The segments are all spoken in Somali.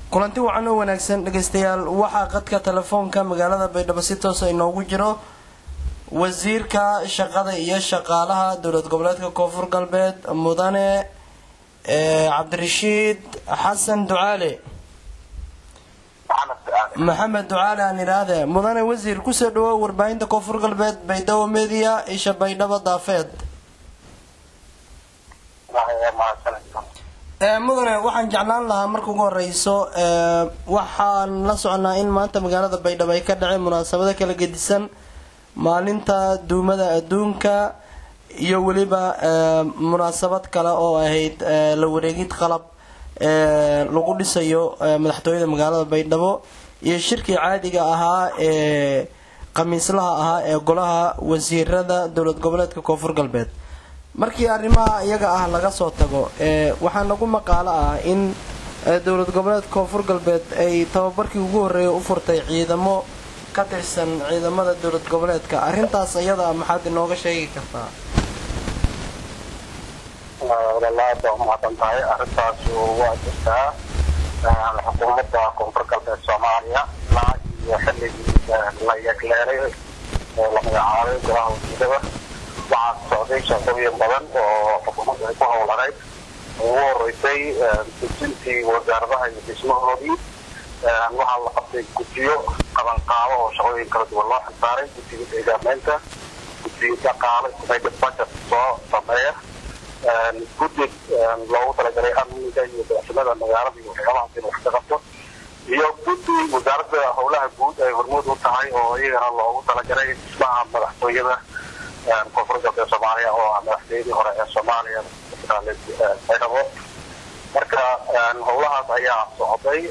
kulanti wacan oo wanaagsan dhegaystayaal waxaa qadka telefoonka magaalada baydhabo si toosa inoogu jiro wasiirka shaqada iyo shaqaalaha dowlad goboleedka koonfur galbeed mudane cabdirashiid xasan ducaale maxamed ducaale aan idhaahde mudane wasiir kusoo dhawow warbaahinta koonfur galbeed baydhabo media isha baydhabo daafeed mudane waxaan jeclaan lahaa marka ugu horeyso waxaan la soconaa in maanta magaalada baydhabo ay ka dhaceen munaasabado kala gedisan maalinta duumada adduunka iyo weliba munaasabad kale oo ahayd la wareegid qalab lagu dhisayo madaxtooyada magaalada baydhabo iyo shirkii caadiga ahaa ee khamiislaha ahaa ee golaha wasiirada dowlad goboleedka koonfur galbeed markii arrimaha iyaga ah laga soo tago waxaa nagu maqaalo ah in dowlad goboleed koonfur galbeed ay tababarkii ugu horreeyay u furtay ciidamo ka tirsan ciidamada dowlad goboleedka arrintaas iyada maxaad inooga sheegi kartaa walaalaad waa umahadsan tahay arrintaas waa jirtaa xukuumadda koonfur galbeed soomaaliya ilaa iyo xilligii la yegleelay oo la magacaabay golaha wasiirada waxaa socday shaqooyin badan oo xukuumadda ay ku howlanayd ugu horeysay dejintii wasaaradaha iyo dhismahoodii waxaa la qabtay guddiyo qabanqaabo oo shaqooyin kala duwan loo xilsaaray guddiga deegaameynta guddiga dhaqaale united budget soo sameeya guddi loogu talagalay amniga iyo daacsimada magaalada iyo waxyaabahaas in wax ka qabto iyo guddi wasaaradda howlaha guud ay hormuud u tahay oo iyagana loogu talagalay dhismaha madaxtooyada koonfur galbeed soomaaliya oo ah madaxtooyadii hore ee soomaaliya baydhabo marka howlahaas ayaa socday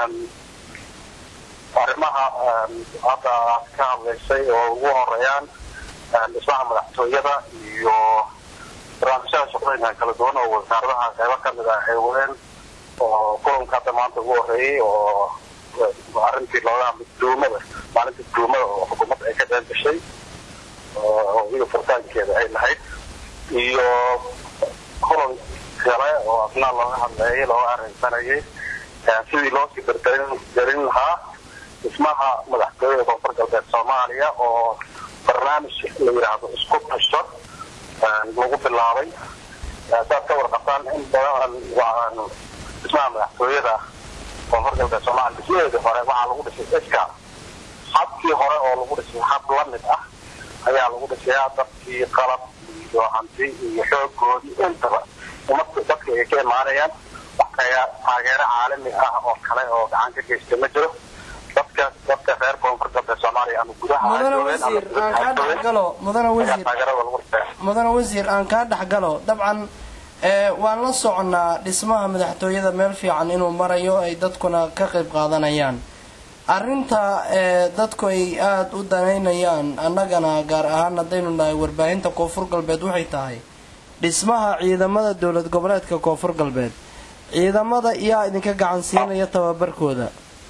arrimaha hadda aad ka hadlaysay oo ugu horeeyaan dhismaha madaxtooyada iyo barnaamijyada shaqooyinka kala duwan oo wasaaradaha qeybo kamid ah ay wadeen oo kulanka hadda maanta ugu horeeyey oo arrintii looga hadlay duumada maalinta duumada oo xukuumadda ay ka qeyb gashay oo iyo furitaankeeda ay lahayd iyo kulan kale oo asna looga hadleeyay looga arrinsanayay sidii loosii dardarin lahaa dhismaha madaxtooyada koonfur galbeed soomaaliya oo barnaamij la yidhaahdo isku tasho lagu bilaabay saad ka warqabtaan in badan dhismaha madaxtooyada koonfur galbeed soomaaliya dhismaheedii hore waxaa lagu dhisay iska habkii hore oo lagu dhisay hab la mid ah ayaa lagu dhisayaa dadkii qalab iyo hanti iyo xoogoodii intaba ummadka dadka ay ka imaanayaan taageero caalami ah oo kale oo gacan ka geysta ma jiro dadka dadka reer koonfur galbeed soomaaliya ama gudaha mudane wasiir aan kaa dhexgalo mudane wasiir mudane wasiir aan kaa dhexgalo dabcan waan la soconaa dhismaha madaxtooyada meel fiican inuu marayo ay dadkuna ka qayb qaadanayaan arrinta dadku ay aada u danaynayaan annagana gaar ahaan haddaynu nahay warbaahinta koonfur galbeed waxay tahay dhismaha ciidamada dowlad goboleedka koonfur galbeed ciidamada yaa idinka gacan siinaya tababarkooda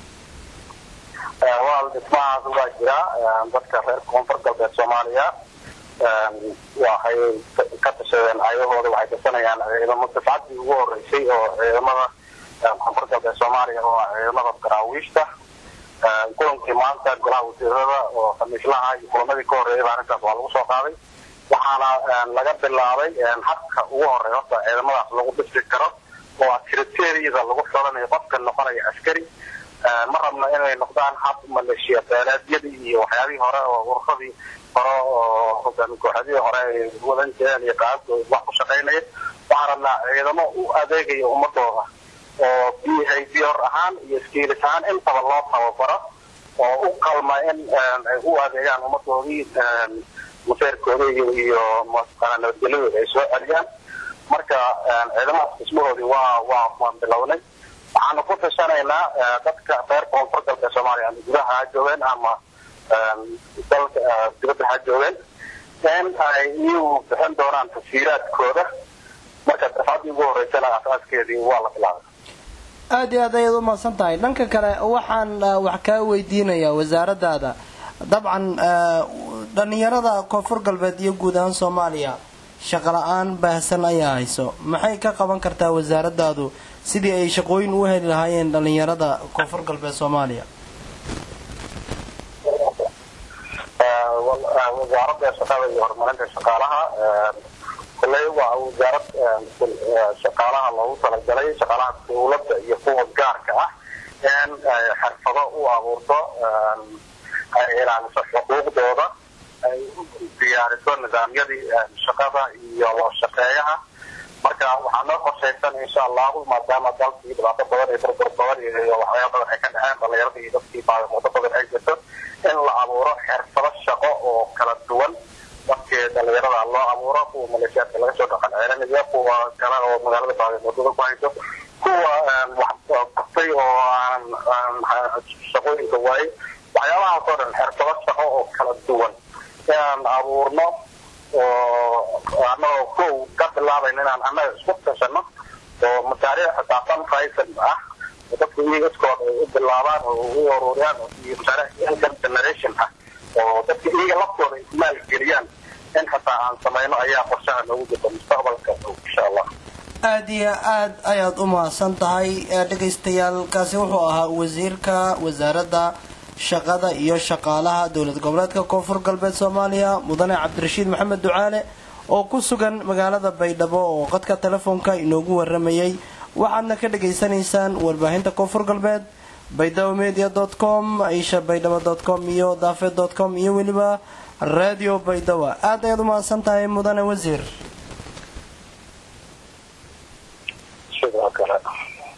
wal dhismahaas waa jiraa dadka reer koonfur galbeed soomaaliya waxay ka tashadeen ayahooda waxay kasanayaan ciidamo dafcadii ugu horeysay oo ciidamada koonfur galbeed soomaaliya oo ciidamada daraawiishta kulankii maanta golaha wasiirada oo khamiislaha iyo kulamadii ka horreeyay arrintaas waa lagu soo qaaday waxaana laga bilaabay habka ugu horeeya horta ciidamadaas lagu dhisi karo oo ah kriteeriyada lagu xoranayo qofka noqonaya askari ma rabno inay noqdaan hab maleeshiya beeleedyadii iyo waxyaabihii hore oo ururadii hore oo hogaami kooxadihii hore ay wadan jireen iyo qaabkooda wax ku shaqaynaya waxaan rabnaa ciidamo u adeegaya ummadooda oo behavior ahaan iyo skiilis ahaan intaba loo tababaro oo u qalma in ay u adeegaan ummadoodii maseerkooda iyo iyo nabadgelyadooda ay soo celiyaan marka ciidamadaas dhismahoodii waa waa waan bilownay waxaanu ku tashanaynaa dadka reer koonfur galbeed soomaaliya ama gudaha ha joogeen ama dalka dibadda ha joogeen in ay iyagu bixin doonaan tasiiraadkooda marka dafcadii ugu horeysana asaaskeedii waa la bilaabay aada iyo aad ayaad umahadsan tahay dhanka kale waxaan wax kaa weydiinayaa wasaaradaada dabcan dhalinyarada koonfur galbeed iyo guud ahaan soomaaliya shaqo la-aan baahsan ayaa hayso maxay ka qaban kartaa wasaaradaadu sidii ay shaqooyin u heli lahaayeen dhalinyarada koonfur galbeed soomaaliya wasaaradda shaqada iyo horumarinta shaqaalaha kulley waa wasaarad shaqaalaha loogu talagalay shaqaalaha dawladda iyo kuwa gaarka ah in ay xirfado u abuurto ay ilaaliso xuquuqdooda ay diyaariso nidaamyadii shaqada iyo shaqeeyaha marka waxaa noo qorshaysan insha allahu maadaama dalkii dhibaato badan iyo burbur badan iyo waxyaaba badan ay ka dhaceen dhalinyarada iyo dadkii baadimoodo badan ay jirto in la abuuro xirfado shaqo oo kala duwan dadkii dhalinyarada loo abuuro kuwa maleeshiyaadka laga soo dhaqan ceelinaya kuwa kale oo magaalada baadimoodada ku hayso kuwa waxbartay oo aan shaqooyinka waayey waxyaabahaas oo dhan xirfado shaqo oo kala duwan inaan abuurno oo anagoo kow ka bilaabayna inaan annaga isku tashano oo mashaariic xisaabtan faysan ah oo dadku iyaga iskooda ay u bilaabaan oo u ururiyaan iyo mashaariic income generation ah oo dadka iyaga laftooda ay maalgeliyaan in xataa aan samayno ayaa qorshaha noogu jirta mustaqbalka insha allah aada iyo aad ayaad u mahadsan tahay dhegaystayaal kaasi wuxuu ahaa wasiirka wasaaradda shaqada iyo shaqaalaha dowlad goboleedka koonfur galbeed soomaaliya mudane cabdirashiid maxamed ducaale oo ku sugan magaalada baydhabo oo qadka telefoonka inoogu waramayay waxaadna ka dhagaysanaysaan warbaahinta koonfur galbeed baydhabo media dot com aisha baydhabo dot com iyo daafed dot com iyo weliba radio baydhabo aad ayaad u mahadsan tahay mudane wasiir